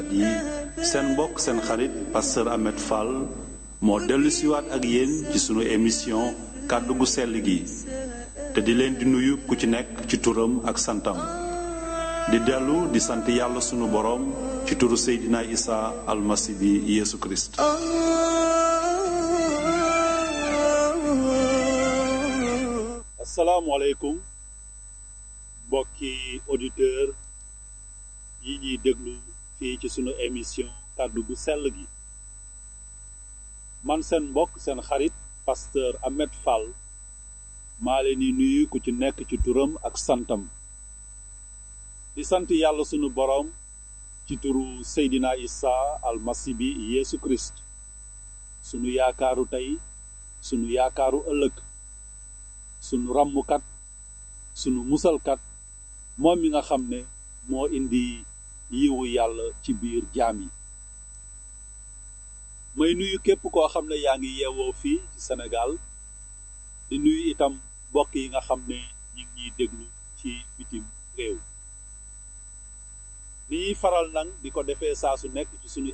déglukat yi seen mbokk seen xarit pasteur Ahmed Fall moo dellu siwaat ak yéen ci sunu émission kàddu gu sell gi te di leen di nuyu ku ci nekk ci turam ak santam di dellu di sant yàlla sunu boroom ci turu Seydina Isa almasi bi Yeesu Kirist asalaamualeykum mbokki auditeur yi ñuy déglu fii ci sunu émission kàddu gu sell gi man seen mbokk seen xarit pasteur Ahmed Fall maa leen di nuyu ku ci nekk ci turam ak santam di sant yàlla sunu boroom ci turu Seydina Isa almasi bi Yeesu Kirist sunu yaakaaru tey sunu yaakaaru ëllëg sunu ràmmkat sunu musalkat moom mi nga xam ne moo indi yiwu yàlla ci biir jaam yi may nuyu képp koo xam ne yaa ngi yeewoo fii ci Sénégal di nuyu itam mbokk yi nga xam ne ñi ngi ñuy déglu ci bitim réew ni ñuy faral nag di ko defee saa su nekk ci sunu